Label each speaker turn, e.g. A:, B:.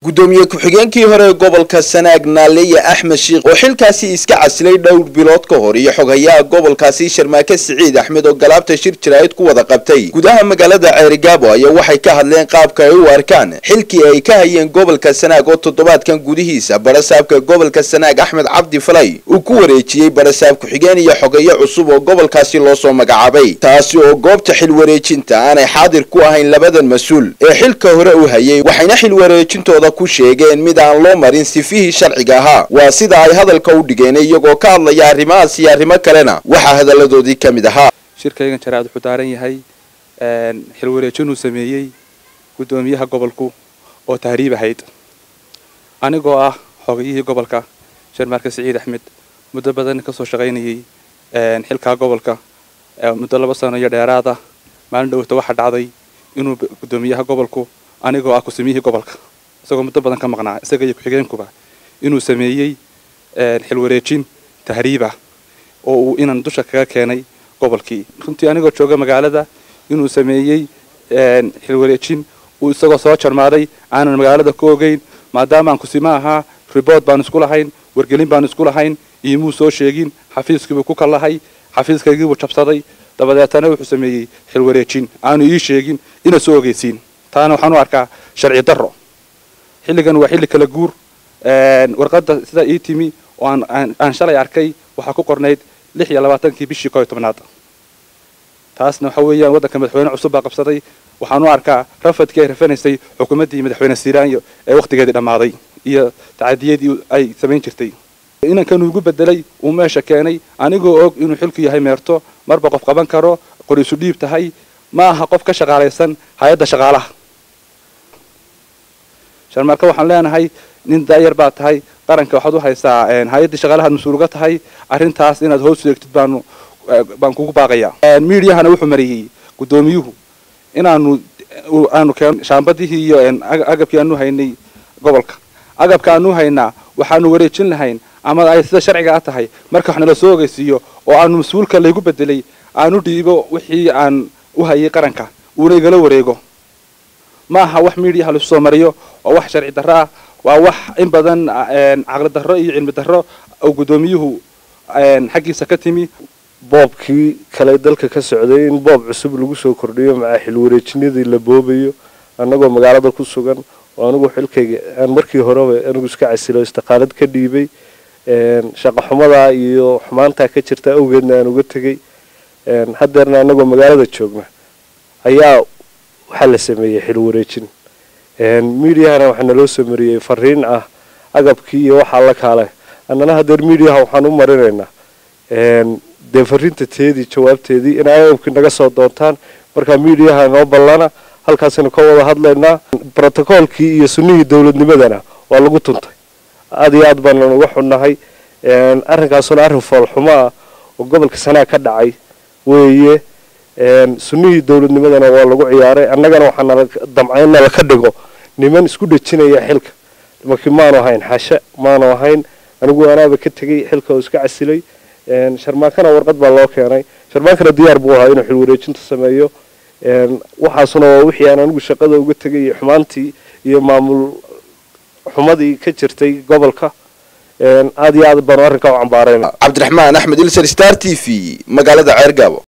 A: gudoomiye ku-xigeenkii hore gobolka sanaag naaleya axmed shiikh oo xilkaasi iska casilay dhowr bilood ka hor iyo xoghayaha gobolkaasi sharmaake siciid axmed oo galaabta shir jaraa'id ku wada qabtay gudaha magaalada ceerigaabo ayaa waxay ka hadleen qaabka ay u arkaan xilkii ay ka hayeen gobolka sanaag oo toddobaadkan gudihiisa barasaabka gobolka sanaag axmed cabdi falay uu ku wareejiyey barasaab ku-xigeen iyo xogeyo cusub oo gobolkaasi loo soo magacaabay taasi oo goobta xil wareejinta aanay xaadir ku ahayn labadan mas-uul ee xilka hore u hayay waxayna xil wareejintooda ku sheegeen mid aan loo marin sifihii sharciga ahaa waa sida ay hadalka u dhigeen iyagoo ka hadlaya arrimahaas iyo arrimo kalena waxaa hadalladoodii ka mid ahaa
B: shirkaygan jaraa'id wuxuu daaran yahay xil wareejinuu sameeyey guddoomiyaha gobolku oo tahriib ahayd anigoo ah xogayihii gobolka sharmaarke siciid axmed muddo badan kasoo shaqaynayay xilkaa gobolka muddo laba sano iyo dheeraad ah maalin dhowta waxaa dhacday inuu guddoomiyaha gobolku anigoo ah kusimiyihii gobolka isagoo muddo badan ka maqnaa isaga iyo ku-xigeenkuba inuu sameeyey xil wareejin tahriibah oo uu inan dusha kaga keenay gobolkii runtii anigoo jooga magaalada inuu sameeyey xil wareejin uu isagoo soo jarmaaday aanan magaalada ka ogeyn maadaama aan kusima ahaa riboort baan isku lahayn wargelin baan isku lahayn iimuu soo sheegin xafiiskiibuu ku kallahay xafiiskaygiibuu jabsaday dabadeetana wuxuu sameeyey xil wareejin aanu ii sheegin ina soo ogeysiin taana waxaan u arkaa sharci darro xilligan waa xilli kala guur warqadda sidaa ii timi oo aan shalay arkay waxaa ku qornayd lix iyo labaatankii bishii koo iyo tobnaad taasna waxa weeyaan waddanka madaxweyne cusub baa qabsaday waxaan u arkaa rafadkii ay rafanaysay xukuumaddii madaxweyne siiraanyo ee wakhtigeedii dhammaaday iyo tacadiyadii ay samayn jirtay inankan ugu bedelay uu meesha keenay anigoo og inuu xilku yahay meerto marba qof qaban karo qoriisu dhiib tahay ma aha qof ka shaqaalaysan hay-adda shaqaalaha sharmaarka waxaan leenahay nin daayar baa tahay qaranka waxaad u haysaa hay-addii shaqaalahaad mas-uulga tahay arrintaas inaad hoos eegtid baanu baan kugu baaqayaa miidiyahana wuxuu mariyey guddoomiyuhu inaanu aanu keen shaambadihii iyo agabkii aanu haynay gobolka agabka aanu haynaa waxaanu wareejin lahayn ama ay sida sharciga a tahay marka wax nala soo ogeysiiyo oo aanu mas-uulka laygu bedelay aanu dhiibo wixii aan u hayay qaranka uuna igala wareego ma aha wax miidiyaha lasu soo mariyo waa wax sharci darro ah waa wax in badan caqli darro iyo cilmi darro oo guddoomiyuhu xaggiisa ka timi
C: boobkii kale dalka ka socday in boob cusub lagu soo kordhiyo macaa xil wareejinadii la boobayo annagoo magaalada ku sugan oo anigu xilkayga aan markii horeba anigu iska casilo istiqaalad ka dhiibay shaqo xumadaa iyo xumaantaa ka jirta awgeedna aan uga tegay haddeerna annagoo magaalada joogna ayaa waxaa la sameeyey xil wareejin miidiyahana waxaa naloo soo mariyey fariin ah agabkii iyo waxaa la kaale annana haddeer miidiyaha waxaan u marinaynaa dee fariinta teedii jawaabteedii in agabkii naga soo doontaan markaa miidiyaha noo ballana halkaasaynu ka wada hadlaynaa brotocoolkii iyo sunnihii dowladnimadana waa lagu tuntay aad iyo aad baanan uga xunnahay arrinkaasuna arrin foolxumo ah oo gobolka sanaa ka dhacay weeye sunnihii dowladnimadana waa lagu ciyaaray annagana waxaa nala damcay in nala ka dhigo niman isku dhejinaya xilka markii maanu ahayn xashe maanu ahayn anigu anaaba ka tegay xilka oo iska casilay sharmaankana warqad baa loo keenay sharmaankana diyaar buu ahaa inuu xil wareejinta sameeyo waxaasuna waa wixii aan anigu shaqada uga tegay iyo xumaantii iyo maamul xumadii ka jirtay gobolka aad iyo aad baanu arrinkaa u cambaarayna
A: cabdiraxmaan axmed ilser star t v magaalada ceergaabo